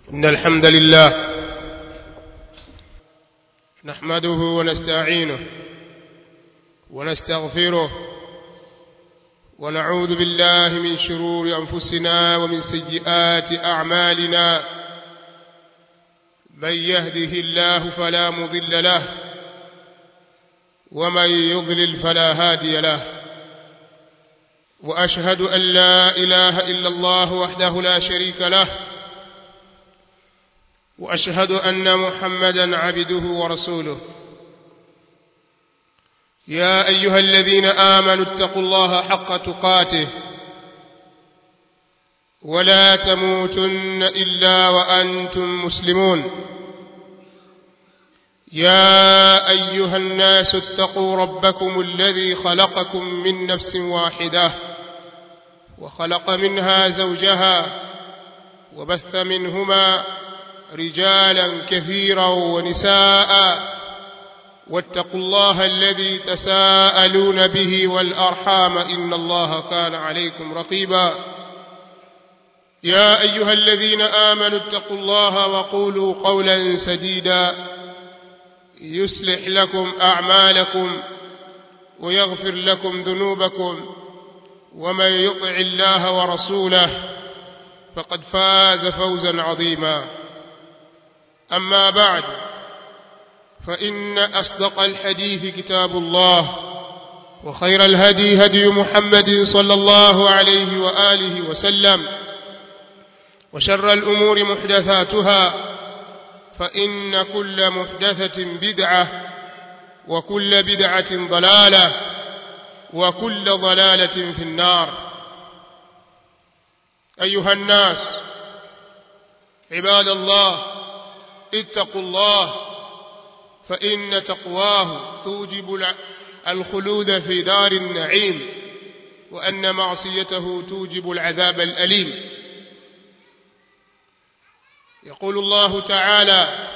إن الحمد لله نحمده ونستعينه ونستغفره ونعوذ بالله من شرور أنفسنا ومن سيئات أعمالنا من يهده الله فلا مضل له ومن يضلل فلا هادي له وأشهد أن لا إله إلا الله وحده لا شريك له وأشهد أن محمدا عبده ورسوله يا أيها الذين آمنوا اتقوا الله حق تقاته ولا تموتن إلا وأنتم مسلمون يا أيها الناس اتقوا ربكم الذي خلقكم من نفس واحدة وخلق منها زوجها وبث منهما رجالا كثيرا ونساء واتقوا الله الذي تساءلون به والأرحام إن الله كان عليكم رقيبا يا أيها الذين آمنوا اتقوا الله وقولوا قولا سديدا يصلح لكم أعمالكم ويغفر لكم ذنوبكم ومن يطع الله ورسوله فقد فاز فوزا عظيما أما بعد فإن أصدق الحديث كتاب الله وخير الهدي هدي محمد صلى الله عليه وآله وسلم وشر الأمور محدثاتها فإن كل محدثة بدعة وكل بدعة ضلالة وكل ضلالة في النار أيها الناس عباد الله اتقوا الله فإن تقواه توجب الخلود في دار النعيم وأن معصيته توجب العذاب الأليم يقول الله تعالى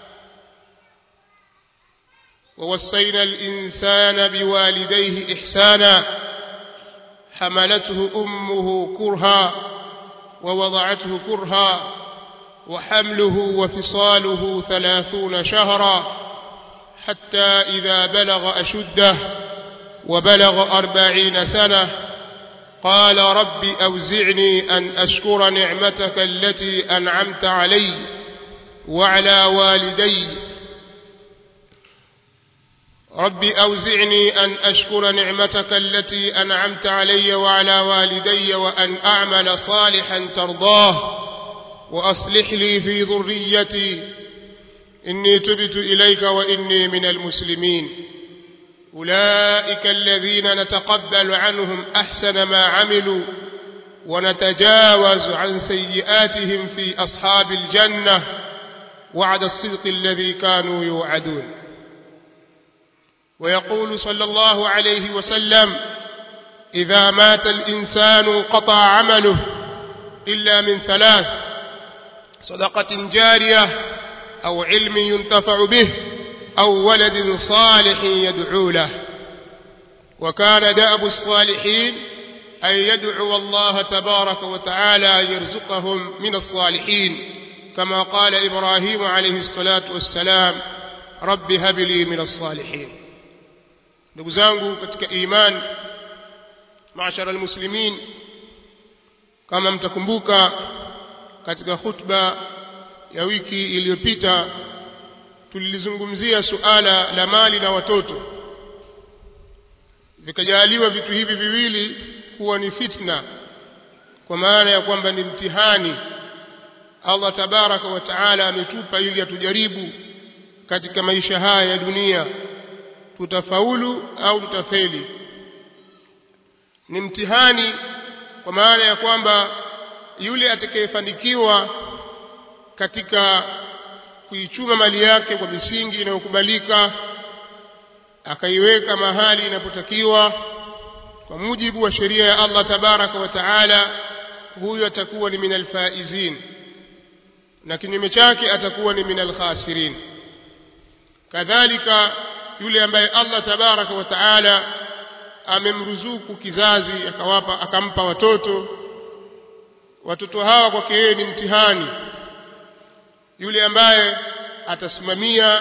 ووصينا الإنسان بوالديه إحسانا حملته أمه كرها ووضعته كرها وحمله وفصاله ثلاثون شهرا حتى إذا بلغ أشده وبلغ أربعين سنة قال رب أوزعني أن أشكر نعمتك التي أنعمت علي وعلى والدي رب أوزعني أن أشكر نعمتك التي أنعمت علي وعلى والدي وأن أعمل صالحا ترضاه وأصلح لي في ذريتي إني تبت إليك وإني من المسلمين أولئك الذين نتقبل عنهم أحسن ما عملوا ونتجاوز عن سيئاتهم في أصحاب الجنة وعد الصدق الذي كانوا يوعدون ويقول صلى الله عليه وسلم إذا مات الإنسان قطع عمله إلا من ثلاث صدقة جارية أو علم ينتفع به أو ولد صالح يدعو له وكان دأب الصالحين أن يدعو الله تبارك وتعالى يرزقهم من الصالحين كما قال إبراهيم عليه الصلاة والسلام رب هب لي من الصالحين ndugu zangu katika iman maashara almuslimin kama mtakumbuka katika khutba ya wiki iliyopita tulilizungumzia suala la mali na watoto vikajaliwa vitu hivi viwili kuwa ni fitna kwa maana ya kwamba ni mtihani Allah tabaraka wa taala ametupa ili atujaribu katika maisha haya ya dunia tutafaulu au tutafeli ni mtihani kwa maana ya kwamba yule atakayefanikiwa katika kuichuma mali yake kwa misingi inayokubalika akaiweka mahali inapotakiwa kwa mujibu wa sheria ya Allah tabaraka wa taala huyu atakuwa ni minal faizin na kinyume chake atakuwa ni minal khasirin kadhalika yule ambaye Allah tabaraka wa taala amemruzuku kizazi akawapa akampa watoto watoto hawa kwake yeye ni mtihani yule ambaye atasimamia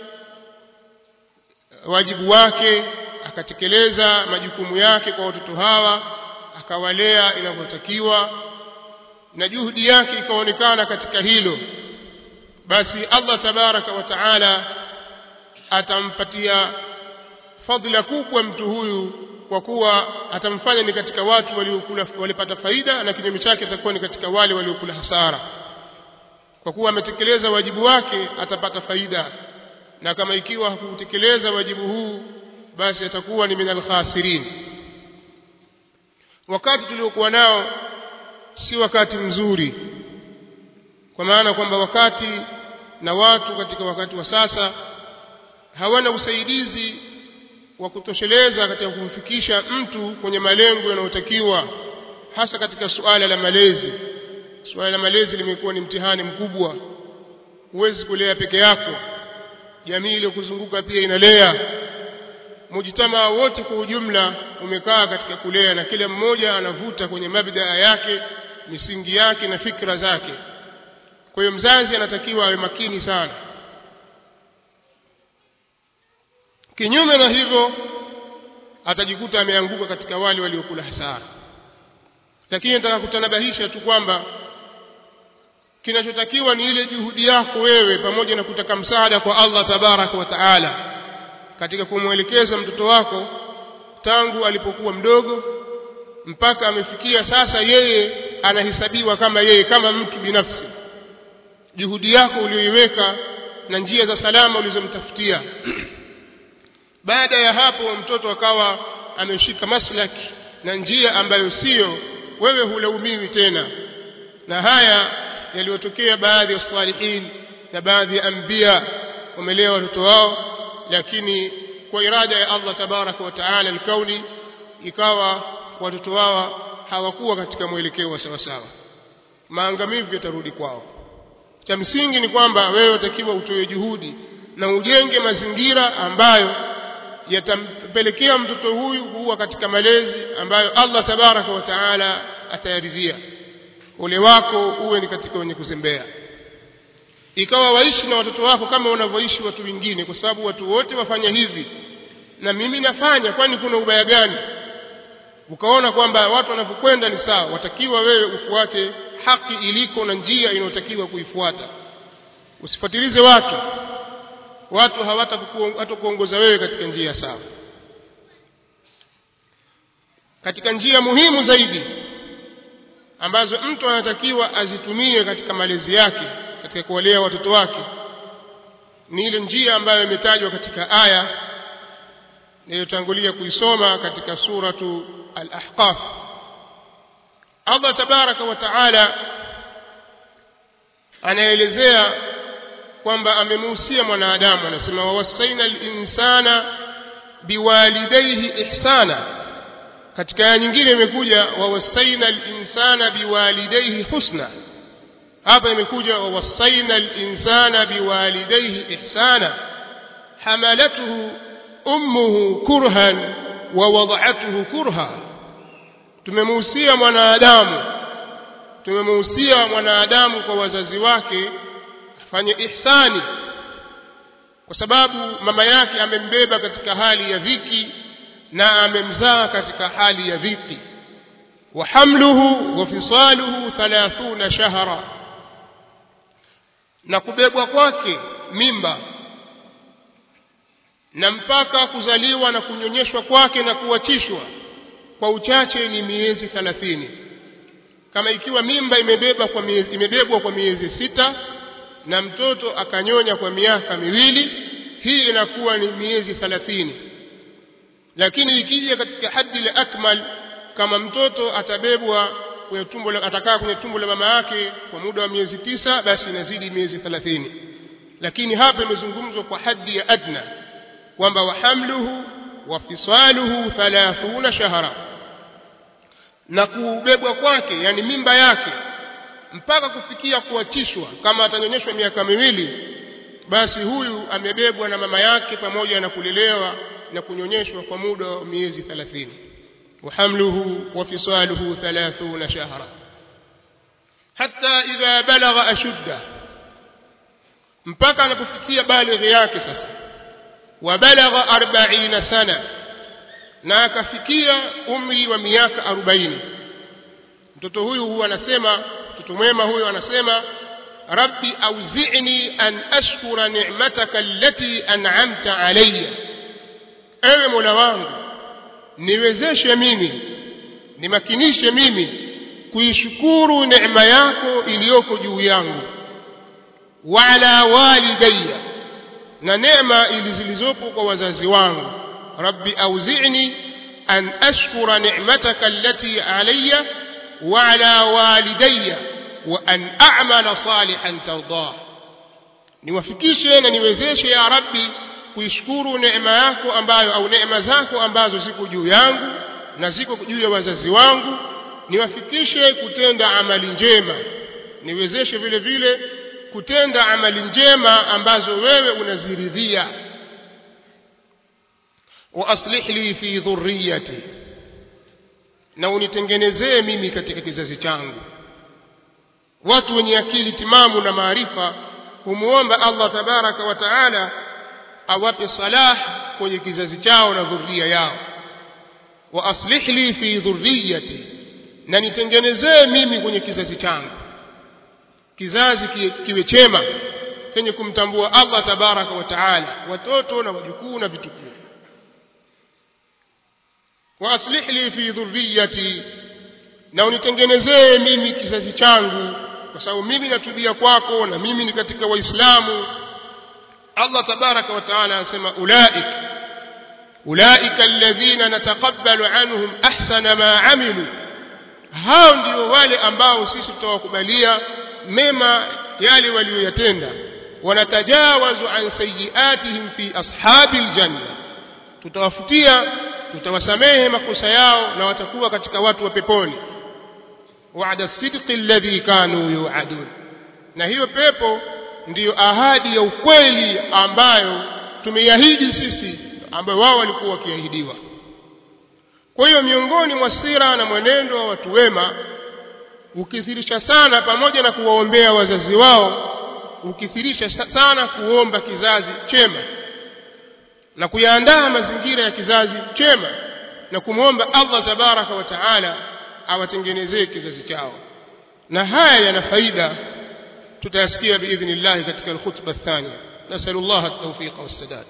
wajibu wake akatekeleza majukumu yake kwa watoto hawa akawalea inavyotakiwa na juhudi yake ikaonekana katika hilo basi Allah tabaraka wa taala atampatia fadhila kubwa mtu huyu kwa kuwa atamfanya ni katika watu waliokula walipata faida na kinyume chake atakuwa ni katika wale waliokula hasara kwa kuwa ametekeleza wajibu wake atapata faida na kama ikiwa hakutekeleza wajibu huu basi atakuwa ni minal khasirin wakati tuliokuwa nao si wakati mzuri kwa maana kwamba wakati na watu katika wakati wa sasa hawana usaidizi wa kutosheleza katika kumfikisha mtu kwenye malengo yanayotakiwa hasa katika suala la malezi suala la malezi limekuwa ni mtihani mkubwa huwezi kulea peke yako jamii iliyokuzunguka pia inalea mujitamaa wote kwa ujumla umekaa katika kulea na kila mmoja anavuta kwenye mabdaa yake misingi yake na fikra zake kwa hiyo mzazi anatakiwa awe makini sana kinyume na hivyo atajikuta ameanguka katika wale waliokula hasara lakini nataka kutanabahisha tu kwamba kinachotakiwa ni ile juhudi yako wewe pamoja na kutaka msaada kwa Allah tabaraka wa taala katika kumwelekeza mtoto wako tangu alipokuwa mdogo mpaka amefikia sasa yeye anahesabiwa kama yeye kama mtu binafsi juhudi yako uliyoiweka na njia za salama ulizomtafutia baada ya hapo mtoto akawa ameshika maslaki na njia ambayo sio wewe hulaumiwi tena na haya yaliyotokea baadhi ya salihin na baadhi ya anbiya wamelea watoto wao lakini kwa irada ya Allah tabaraka wa taala alkauni ikawa watoto wao hawakuwa katika mwelekeo wa sawasawa maangamivu yatarudi kwao cha msingi ni kwamba wewe utakiwa utoe juhudi na ujenge mazingira ambayo yatampelekea mtoto huyu kuwa katika malezi ambayo Allah tabaraka wa taala atayaridhia ule wako uwe ni katika wenye kuzembea ikawa waishi na watoto wako kama wanavyoishi watu wengine kwa sababu watu wote wafanya hivi na mimi nafanya kwani kuna ubaya gani ukaona kwamba watu wanavyokwenda ni sawa watakiwa wewe ufuate haki iliko na njia inayotakiwa kuifuata usifuatilize watu watu hawatakuongoza wewe katika njia sawa katika njia muhimu zaidi ambazo mtu anatakiwa azitumie katika malezi yake katika kuwalea watoto wake ni ile njia ambayo imetajwa katika aya niliyotangulia kuisoma katika suratu al-ahqaf Allah tabaraka wa taala anaelezea kwamba amemuhusia mwanadamu anasema wawasaina al-insana biwalidayhi ihsana katika aya nyingine imekuja wawasaina al-insana biwalidayhi husna hapa imekuja wawasaina al-insana biwalidayhi ihsana hamalatuhu ummuhu kurhan wa wada'atuhu kurha tumemuhusia mwanadamu tumemuhusia mwanadamu kwa wazazi wake afanye ihsani kwa sababu mama yake amembeba katika hali ya dhiki na amemzaa katika hali ya dhiki wa hamluhu wa fisaluhu 30 shahra na kubebwa kwake mimba na mpaka kuzaliwa na kunyonyeshwa kwake na kuachishwa kwa uchache ni miezi 30 kama ikiwa mimba imebeba kwa miezi imebebwa kwa miezi sita na mtoto akanyonya kwa miaka miwili hii inakuwa ni miezi 30 lakini ikija katika haddi la akmal kama mtoto atabebwa kwenye tumbo la atakaa kwenye tumbo la mama yake kwa muda wa miezi tisa basi inazidi miezi 30 lakini hapa imezungumzwa kwa haddi ya adna kwamba wahamluhu wa fisaluhu 30 shahra na kubebwa kwake yani mimba yake mpaka kufikia kuachishwa kama atanyonyeshwa miaka miwili basi huyu amebebwa na mama yake pamoja na kulelewa na kunyonyeshwa kwa muda wa miezi 30 وحمله وفصاله ثلاثون شهرا حتى إذا بلغ أشده mpaka anapofikia balighi yake sasa wabalagha 40 sana na akafikia umri wa miaka 40 mtoto huyu huwa anasema mtoto mwema huyu anasema rabbi auzi'ni an ashkura ni'mataka allati an'amta alayya ewe mola wangu niwezeshe mimi nimakinishe mimi kuishukuru neema yako iliyoko juu yangu wa ala walidayya na neema zilizopo kwa wazazi wangu rabbi auzi'ni an ashkura ni'mataka allati alayya wa ala walidayya wa an a'mala salihan tardah niwafikishe na niwezeshe ya rabbi kuishukuru neema yako ambayo au neema zako ambazo ziko juu yangu na ziko juu ya wazazi wangu niwafikishe kutenda amali njema niwezeshe vile vile kutenda amali njema ambazo wewe unaziridhia wa aslih li fi dhurriyyati na unitengenezee mimi katika kizazi changu watu wenye akili timamu na maarifa humuomba Allah tabaraka wa taala awape salah kwenye kizazi chao na dhurriya yao wa aslih li fi dhurriyyati na nitengenezee mimi kwenye kizazi changu kizazi kiwe chema chenye kumtambua Allah tabaraka wa taala watoto na wajukuu na vitukuu wa aslih li fi dhurriyyati na unitengenezee mimi kizazi changu kwa sababu mimi natubia kwako na mimi ni katika waislamu Allah tabaraka wa taala anasema ulaik ulaika alladhina nataqabbalu anhum ahsana ma amilu hao ndio wale ambao sisi tutawakubalia mema yale walioyatenda wanatajawazu an sayiatihim fi ashabil janna tutawafutia tutawasamehe makosa yao na watakuwa katika watu wa peponi wa'ada sidqi alladhi kanu yu'adun na hiyo pepo ndiyo ahadi ya ukweli ambayo tumeiahidi sisi ambayo wao walikuwa wakiahidiwa kwa hiyo miongoni mwa sira na mwenendo wa watu wema ukithirisha sana pamoja na kuwaombea wazazi wao ukithirisha sana kuomba kizazi chema na kuyaandaa mazingira ya kizazi chema na kumwomba Allah tabaraka wa taala awatengenezee kizazi chao na haya yana faida tutayasikia biidhnillah katika alkhutba athania nasallallahu at-tawfiq was-sadad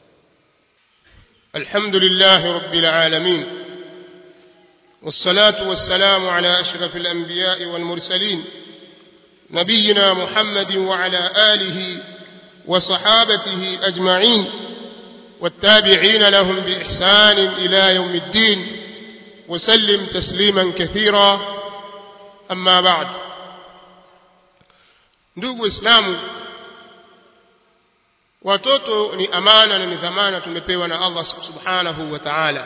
alhamdulillah rabbil alamin والصلاة والسلام على أشرف الأنبياء والمرسلين نبينا محمد وعلى آله وصحابته أجمعين والتابعين لهم بإحسان إلى يوم الدين وسلم تسليما كثيرا أما بعد ndugu waislamu watoto ni amana na ni dhamana tumepewa na Allah subhanahu wa ta'ala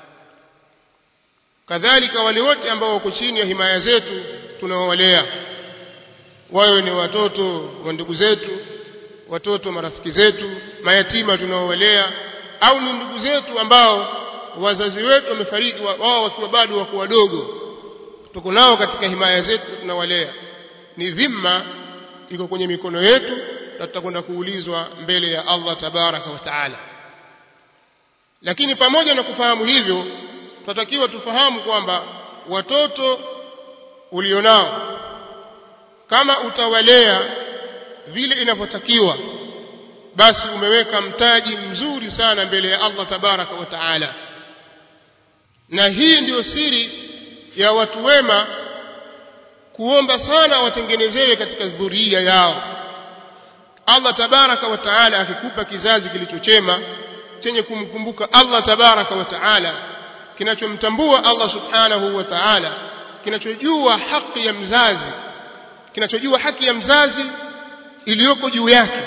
kadhalika wale wote ambao wako chini ya himaya zetu tunawalea wawe ni watoto wa ndugu zetu watoto marafiki zetu mayatima tunaowalea au ni ndugu zetu ambao wazazi wetu wamefariki wao wakiwa bado wako wadogo tuko nao katika himaya zetu tunawalea ni dhima iko kwenye mikono yetu na tutakwenda kuulizwa mbele ya Allah tabaraka wa taala lakini pamoja na kufahamu hivyo tunatakiwa tufahamu kwamba watoto ulionao kama utawalea vile inavyotakiwa basi umeweka mtaji mzuri sana mbele ya Allah tabaraka wa taala na hii ndiyo siri ya watu wema kuomba sana watengenezewe katika dhuria yao Allah tabaraka wa taala akikupa kizazi kilichochema chenye kumkumbuka Allah tabaraka wa taala kinachomtambua Allah subhanahu wa ta'ala kinachojua haki ya mzazi kinachojua haki ya mzazi iliyoko juu yake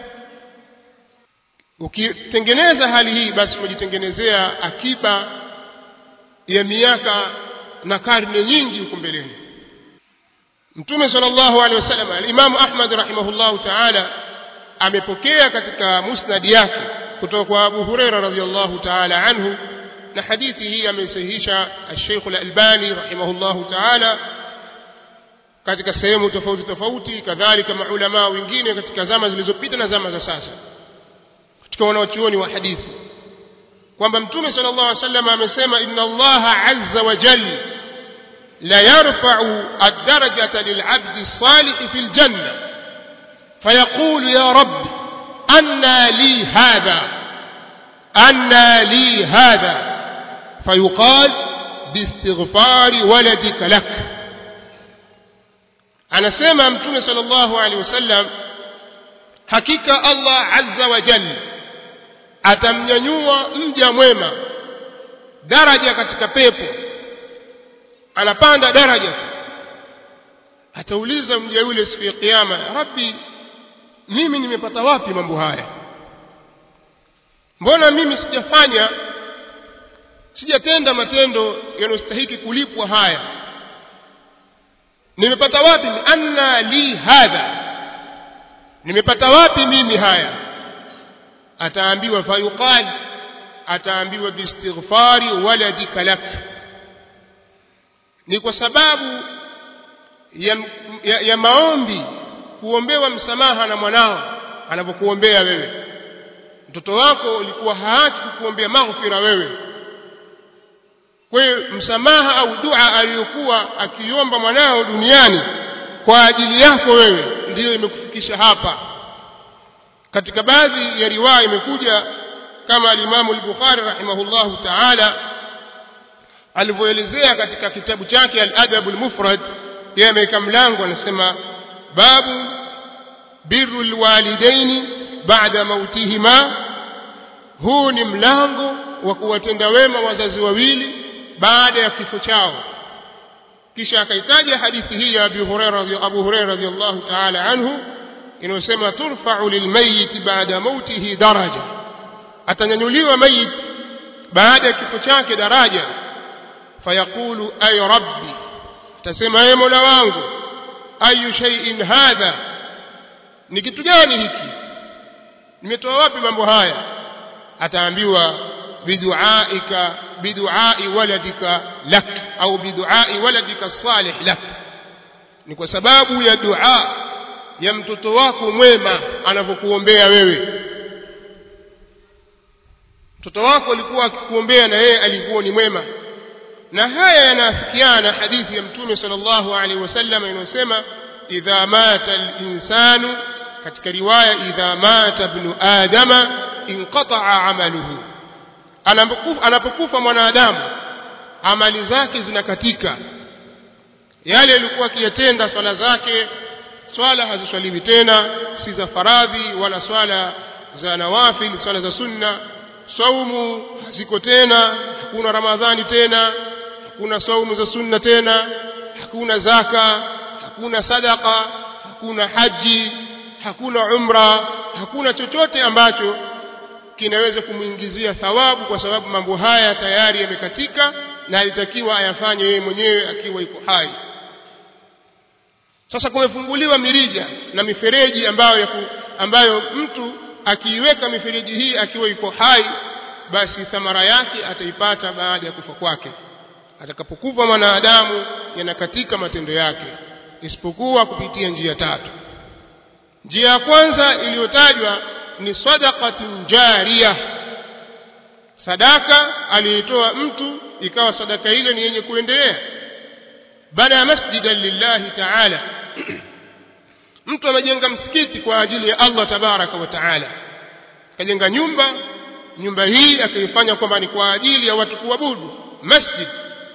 ukitengeneza hali hii basi umejitengenezea akiba ya miaka na karne nyingi huko mbeleni Mtume sallallahu alaihi wasallam al-Imam Ahmad rahimahullahu ta'ala amepokea katika musnad yake kutoka kwa Abu Huraira radhiyallahu ta'ala anhu na hadithi hii ameisahihisha Sheikh Al-Albani rahimahullahu ta'ala katika sehemu tofauti tofauti kadhalika maulama wengine katika zama zilizopita na zama za sasa katika wanaochuoni wa hadithi kwamba mtume sallallahu alaihi wasallam amesema inna allaha azza wa jalla la yarfa'u ad-darajata lil'abdi as-salih fil janna fayaqulu ya rabb anna li hadha anna li hadha fayuqal biistighfari waladika lak anasema mtume sallallahu alaihi wasallam hakika Allah azza wa jalla atamnyanyua mja mwema daraja katika pepo anapanda daraja atauliza mja yule siku ya kiyama rabbi mimi nimepata wapi mambo haya mbona mimi sijafanya sijatenda matendo yanayostahiki kulipwa haya nimepata wapi anna li hadha nimepata wapi mimi haya ataambiwa fayuqal ataambiwa biistighfari waladika lak ni kwa sababu ya, ya, ya maombi kuombewa msamaha na mwanao anapokuombea wewe mtoto wako ulikuwa haachi kukuombea maghfira wewe kwa hiyo msamaha au dua aliyokuwa akiomba mwanao duniani kwa ajili yako wewe ndiyo imekufikisha hapa katika baadhi ya riwaya imekuja kama alimamu al-Bukhari rahimahullahu ta'ala alivyoelezea katika kitabu chake al-Adab al-Mufrad yeye ameweka mlango anasema babu birru alwalidaini ba'da mautihima huu ni mlango wa kuwatenda wema wazazi wawili baada ya kifo chao kisha akaitaja hadithi hii ya Abu Hurairah Abu Hurairah radhiyallahu ta'ala anhu inayosema turfa'u lilmayit ba'da mautihi daraja atanyanyuliwa mayit baada ya kifo chake daraja fayaqulu ay rabbi atasema ay mola wangu ayu shay'in hadha ni kitu gani hiki nimetoa wapi mambo haya ataambiwa biduaika biduai waladika lak au biduai waladika salih lak ni kwa sababu ya dua ya mtoto wako mwema anavyokuombea wewe mtoto wako alikuwa akikuombea na yeye alikuwa ni mwema na haya yanaafikiana hadithi ya mtume sallallahu alaihi wasallam inayosema idha mata al-insanu katika riwaya idha mata ibnu adama inqata'a amaluhu anapokufa mwanadamu amali zake zinakatika yale yalikuwa akiyatenda swala zake swala haziswaliwi tena si za faradhi wala swala za nawafil swala za sunna saumu haziko tena hakuna ramadhani tena hakuna saumu za sunna tena hakuna zaka hakuna sadaka hakuna haji hakuna umra hakuna chochote ambacho kinaweza kumwingizia thawabu kwa sababu mambo haya tayari yamekatika na alitakiwa ayafanye yeye mwenyewe akiwa iko hai sasa kumefunguliwa mirija na mifereji ambayo ya ku, ambayo mtu akiiweka mifereji hii akiwa iko hai basi thamara yake ataipata baada ya kufa kwake atakapokufa mwanadamu yanakatika matendo yake isipokuwa kupitia njia tatu njia ya kwanza iliyotajwa ni sadaqatun jariya sadaka aliitoa mtu ikawa sadaka ile ni yenye kuendelea bana masjidan lillahi ta'ala mtu amejenga msikiti kwa ajili ya Allah tabaraka wa taala akajenga nyumba nyumba hii akaifanya kwamba ni kwa ajili ya watu kuabudu masjid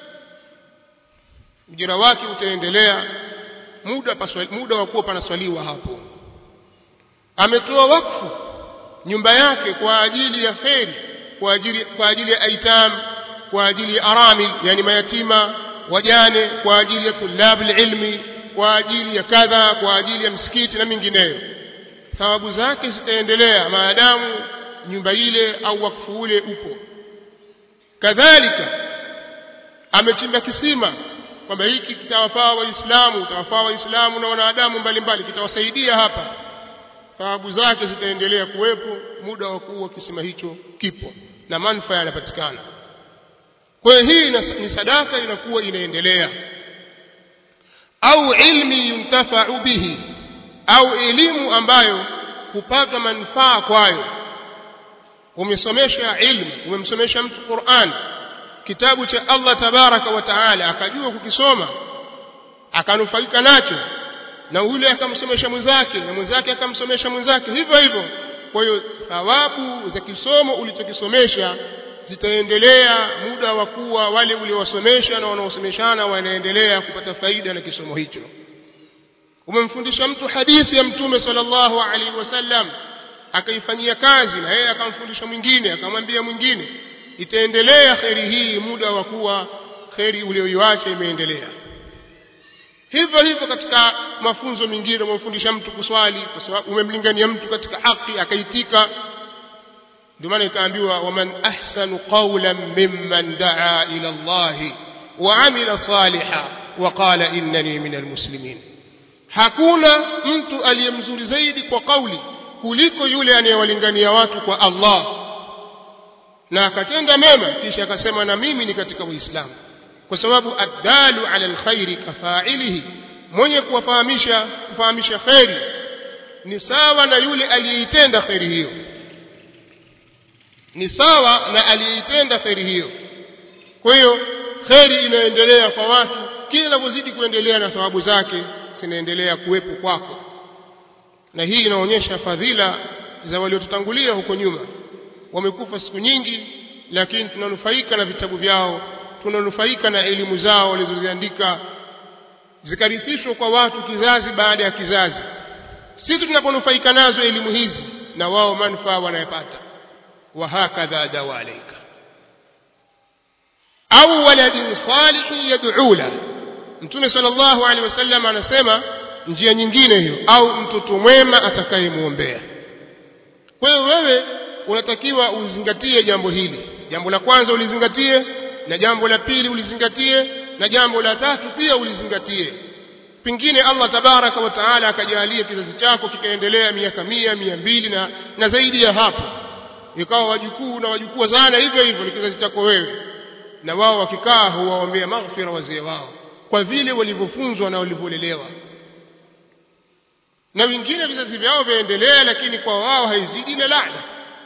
ujira wake utaendelea muda paswali, muda wa kuwa panaswaliwa hapo ametoa wakfu nyumba yake kwa ajili ya kheri kwa ajili kwa ajili ya aitam kwa ajili ya aramil yani mayatima wajane kwa ajili ya tulab ilmi kwa ajili ya kadha kwa ajili ya msikiti na mingineyo thawabu zake zitaendelea maadamu nyumba ile au wakfu ule upo kadhalika amechimba kisima kwamba hiki kitawafaa waislamu kitawafaa waislamu na wanadamu mbalimbali kitawasaidia hapa thawabu zake zitaendelea kuwepo muda wa kuwa kisima hicho kipo na manufaa yanapatikana kwa hiyo hii ni sadaka inakuwa inaendelea au ilmi yuntafa'u bihi au elimu ambayo hupata manufaa kwayo umesomesha ilmu umemsomesha mtu Qur'an kitabu cha Allah tabaraka wa taala akajua kukisoma akanufaika nacho na yule akamsomesha mwenzake na mwenzake akamsomesha mwenzake hivyo hivyo kwa hiyo thawabu za kisomo ulichokisomesha zitaendelea muda wa kuwa wale uliowasomesha na wanaosomeshana wanaendelea kupata faida na kisomo hicho umemfundisha mtu hadithi ya mtume sallallahu alaihi wasallam akaifanyia kazi na yeye akamfundisha mwingine akamwambia mwingine itaendelea kheri hii muda wa kuwa kheri uliyoiacha imeendelea hivyo hivyo katika mafunzo mengine umemfundisha mtu kuswali kwa sababu umemlingania mtu katika haki akaitika ndio maana ikaambiwa waman ahsanu qawlan mimman daa ila Allah wa amila salihan wa qala innani minal muslimin hakuna mtu aliyemzuri zaidi kwa kauli kuliko yule anayewalingania watu kwa Allah na akatenda mema kisha akasema na mimi ni katika waislamu kwa sababu addalu ala alkhairi kafailihi mwenye kuwafahamisha kufahamisha khairi ni sawa na yule aliyeitenda khairi hiyo ni sawa na aliyeitenda khairi hiyo kwa hiyo khairi inaendelea kwa watu kila inavyozidi kuendelea na thawabu zake zinaendelea kuwepo kwako na hii inaonyesha fadhila za waliotutangulia huko nyuma wamekufa siku nyingi lakini tunanufaika na vitabu vyao tunanufaika na elimu zao walizoziandika zikarithishwa kwa watu kizazi baada ya kizazi sisi tunaponufaika nazo elimu hizi na wao manufaa wanayopata wa hakadha dawalaika au waladin salihin yad'u la mtume sallallahu alaihi wasallam anasema njia nyingine hiyo au mtoto mwema atakayemwombea kwa hiyo wewe unatakiwa uzingatie jambo hili jambo la kwanza ulizingatie na jambo la pili ulizingatie na jambo la tatu pia ulizingatie pengine Allah tabaraka wa taala akajalia kizazi chako kikaendelea miaka mia mia mbili na, na zaidi ya hapo ikawa wajukuu na wajukuu sana hivyo hivyo ni kizazi chako wewe na wao wakikaa huwaombea maghfira wazee wao kwa vile walivyofunzwa na walivyolelewa na wengine vizazi vyao vyaendelea lakini kwa wao haizidi na laana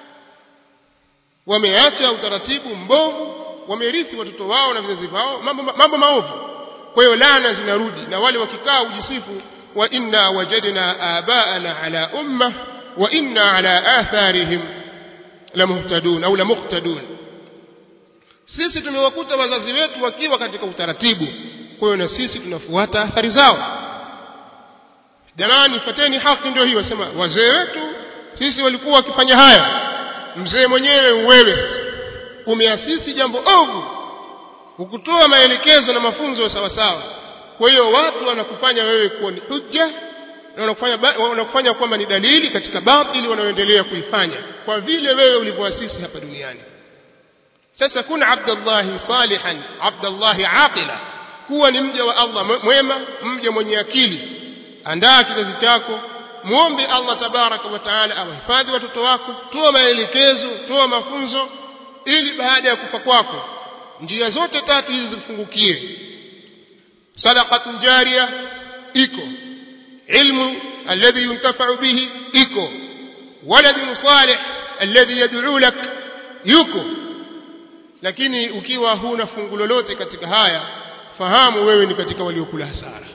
wameacha utaratibu mbovu wamerithi watoto wao na vizazi vyao mambo, mambo maovu kwa hiyo laana zinarudi na wale wakikaa ujisifu wa inna wajadna abaana ala umma wa inna ala atharihim lamuhtadun au lamuqtadun sisi tumewakuta wazazi wetu wakiwa katika utaratibu kwa hiyo na sisi tunafuata athari zao jamani fateni haki ndio hiyo wasema wazee wetu sisi walikuwa wakifanya haya mzee mwenyewe wewe sasa umeasisi jambo ovu ukutoa maelekezo na mafunzo sawa sawa kwa hiyo watu wanakufanya wewe kuwa ni hujja na wanakufanya wanakufanya kwamba ni dalili katika batili wanaoendelea kuifanya kwa vile wewe ulivyoasisi hapa duniani sasa kuna abdallahi salihan abdallahi aqila kuwa ni mja wa Allah mwema mja mwenye akili andaa kizazi chako muombe Allah tabaraka wa taala awahifadhi watoto wako toa maelekezo toa mafunzo ili baada ya kufa kwako njia zote tatu hizi zifungukie sadaqatun jariya iko ilmu alladhi yuntafa'u bihi iko waladun salih alladhi yad'u lak yuko lakini ukiwa huna fungu lolote katika haya fahamu wewe ni katika waliokula hasara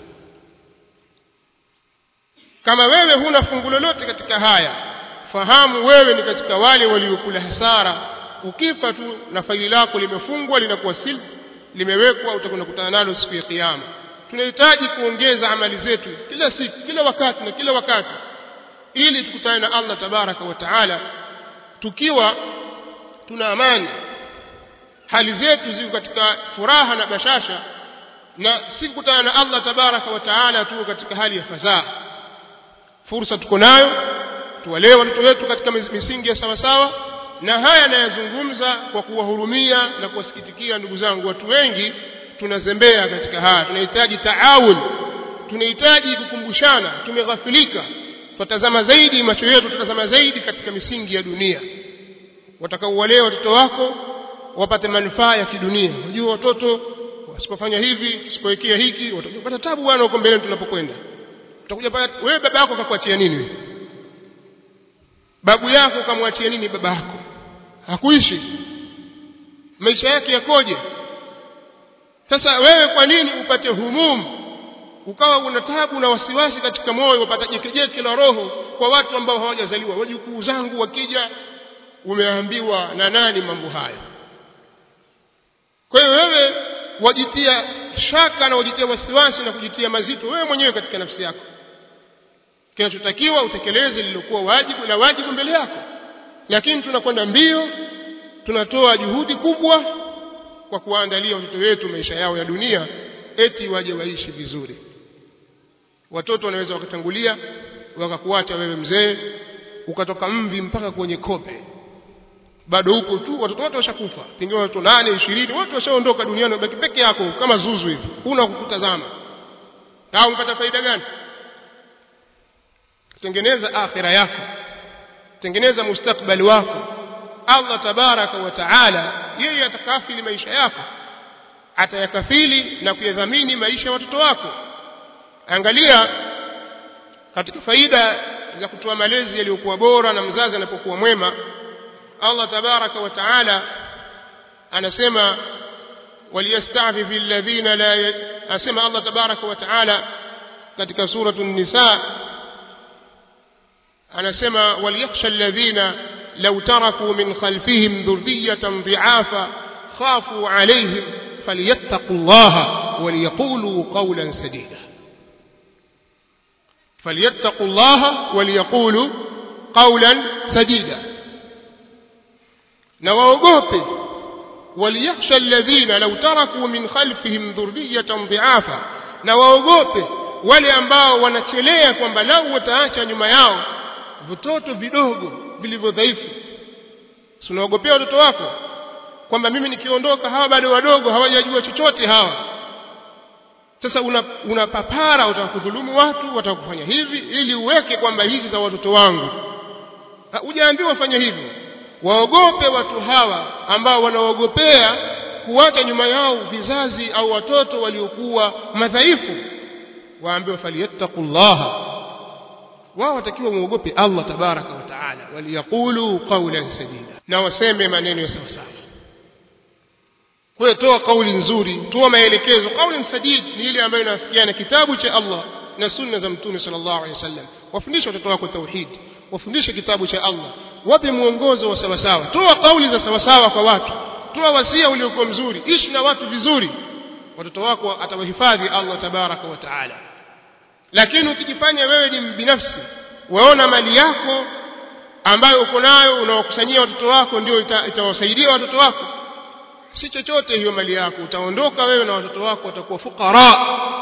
kama wewe huna fungu lolote katika haya fahamu wewe ni katika wale waliokula hasara ukifa tu na faili lako limefungwa linakuwa silb limewekwa utakwenda kukutana nalo siku ya kiyama tunahitaji kuongeza amali zetu kila siku kila wakati na kila wakati ili tukutane na Allah tabaraka wa taala tukiwa tuna amani hali zetu ziko katika furaha na bashasha na si kukutana na Allah tabaraka wa taala tu katika hali ya fadhaa fursa tuko nayo tuwalee watoto wetu katika misingi ya sawa sawa na haya nayazungumza kwa kuwahurumia na kuwasikitikia ndugu zangu watu wengi tunazembea katika haya tunahitaji taawun tunahitaji kukumbushana tumeghafilika tutazama zaidi macho yetu tutazama zaidi katika misingi ya dunia watakaowalea watoto wako wapate manufaa ya kidunia unajua watoto usipofanya hivi usipowekea hiki utapata tabu bwana huko mbele tunapokwenda utakuja pale wewe baba yako akakuachia nini wewe babu yako kamwachia nini baba yako hakuishi maisha yake yakoje sasa wewe kwa nini upate humumu ukawa una tabu na wasiwasi katika moyo upata jekejeke la roho kwa watu ambao hawajazaliwa wajukuu zangu wakija umeambiwa na nani mambo hayo kwa hiyo wewe wajitia shaka na wajitia wasiwasi na kujitia mazito wewe mwenyewe katika nafsi yako kinachotakiwa utekeleze lililokuwa wajibu na wajibu mbele yako lakini tunakwenda mbio tunatoa juhudi kubwa kwa kuwaandalia watoto wetu maisha yao ya dunia eti waje waishi vizuri watoto wanaweza wakatangulia wakakuacha wewe mzee ukatoka mvi mpaka kwenye kope bado huko tu watoto wote washakufa pengine watoto nane ishirini wote washaondoka duniani baki peke yako kama zuzu hivi huna kukutazama au umepata faida gani tengeneza akhira yako tengeneza mustakbali wako Allah tabaraka wa taala yeye atakafili maisha yako atayakafili na kuyadhamini maisha ya watoto wako angalia katika faida za kutoa malezi yaliyokuwa bora na mzazi anapokuwa mwema Allah tabaraka wa taala anasema waliyasta'fifi alladhina la asema Allah tabaraka wa taala katika suratu an-nisa anasema waliyakhsha alladhina law taraku min khalfihim dhurriyatan dhi'afa khafu alayhim falyattaqullaha waliyaqulu qawlan sadida فليتقوا الله وليقولوا قولا سديدا نواوغوبي وليخشى الذين لو تركوا من خلفهم ذرية ضعافا نواogope wale ambao wanachelea kwamba lau wataacha nyuma yao vitoto vidogo vilivyodhaifu unaogopea watoto wako kwamba mimi nikiondoka hawa bado wadogo hawajajua chochote hawa sasa unapapara una utakudhulumu watu watakufanya hivi ili uweke kwamba hizi za watoto wangu hujaambiwa fanya hivyo waogope watu hawa ambao wanaogopea kuacha nyuma yao vizazi au watoto waliokuwa madhaifu waambiwe falyattaqullaha wao watakiwa muogope Allah tabaraka wa taala waliyaqulu qawlan sadida na waseme maneno ya sawa sawa kwa hiyo toa kauli nzuri toa maelekezo kauli sadid ni ile ambayo inafikiana kitabu cha Allah na sunna za mtume sallallahu alaihi wasallam wafundishe watoto wako tauhid wafundishe kitabu cha Allah wape muongozo wa sawa sawa toa kauli za sawa sawa kwa watu toa wasia uliokuwa mzuri ishi na watu vizuri watoto wako atawahifadhi Allah tabaraka wa taala lakini ukijifanya wewe ni binafsi waona mali yako ambayo uko nayo unawakusanyia watoto wako ndio itawasaidia ita watoto wako si chochote hiyo mali yako utaondoka wewe na watoto wako watakuwa fukara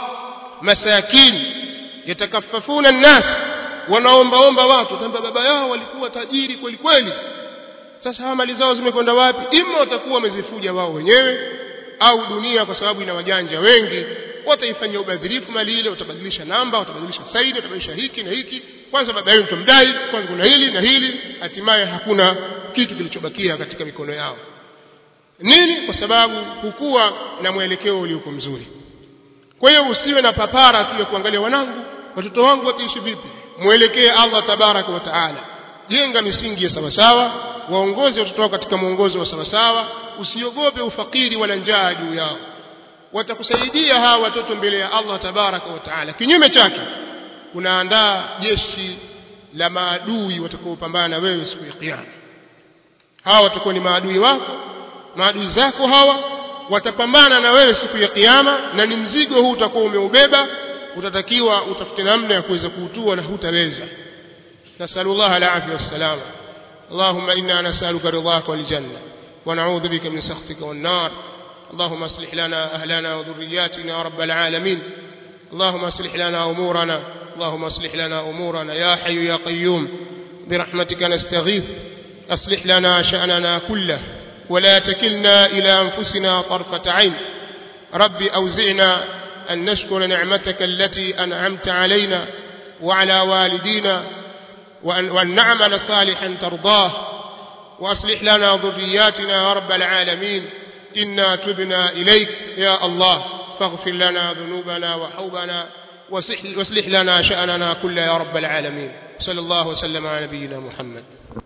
masakini yatakafafuna nnas wanaombaomba watu kwamba baba yao walikuwa tajiri kweli kweli sasa hawa mali zao zimekwenda wapi ima watakuwa wamezifuja wao wenyewe au dunia kwa sababu ina wajanja wengi wataifanyia ubadhirifu mali ile watabadilisha namba watabadilisha saidi watabadilisha hiki na hiki kwanza baba yao mtamdai kwanza kuna hili na hili hatimaye hakuna kitu kilichobakia katika mikono yao nini kwa sababu hukuwa na mwelekeo uliokuwa mzuri kwa hiyo usiwe na papara tu ya kuangalia wanangu watoto wangu wataishi vipi mwelekee Allah tabaraka wa taala jenga misingi ya sawasawa waongoze watoto wako katika mwongozo wa sawasawa usiogope ufakiri wala njaa juu yao watakusaidia hawa watoto mbele ya Allah tabaraka wa taala kinyume chake unaandaa jeshi la maadui watakaopambana na wewe siku ya kiyama hawa watakuwa ni maadui wako maadui zako hawa watapambana na wewe siku ya kiyama na ni mzigo huu utakuwa umeubeba utatakiwa utafute namna ya kuweza kuutua na hutaweza nasallallahu alafia wassalama اللهم إنا نسألك رضاك والجنة ونعوذ بك من سخطك والنار اللهم اصلح لنا أهلنا وذرياتنا يا رب العالمين اللهم اصلح لنا أمورنا اللهم اصلح لنا أمورنا يا حي يا قيوم برحمتك نستغيث أصلح لنا شأننا كله ولا تكلنا إلى أنفسنا طرفة عين رب أوزعنا أن نشكر نعمتك التي أنعمت علينا وعلى والدينا وأن, وأن نعمل صالحا ترضاه وأصلح لنا ذرياتنا يا رب العالمين إنا تبنا إليك يا الله فاغفر لنا ذنوبنا وحوبنا واصلح لنا شأننا كله يا رب العالمين صلى الله وسلم على نبينا محمد